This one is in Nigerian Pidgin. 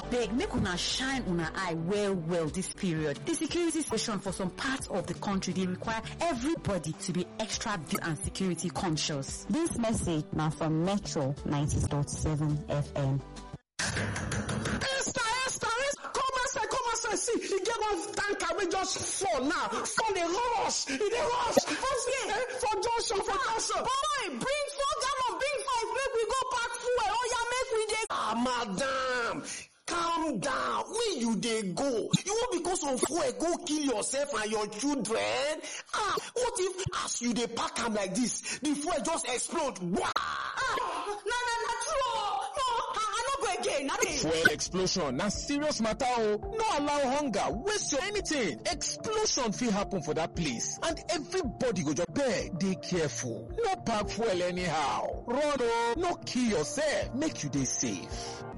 abeg make una shine una eye well well this period the security situation for some parts of the country dey require everybody to be extra vigilant and security conscious. This message now from Metro 90.7 FM. Esther, Esther, Esther, come outside, come outside. See, e get one tanker wey just fall now. Fall dey rush, e dey rush. For eh, for junction, for junction. Boy, bring four gallon, bring five, make we go pack fuel. Oh yeah, make we dey. Ah, madam. Calm down. Where you dey go? You wan because of fuel go kill yourself and your children? Ah, what if as you dey pack am like this, the fuel just explode? Wah! Ah, na na na true. oh. No, I, I no go again. again. Fuel explosion na serious matter o. No allow hunger waste your anything. Explosion fit happen for that place and everybody go just beg dey careful. No pack fuel anyhow. Run o. No kill yourself. Make you dey safe.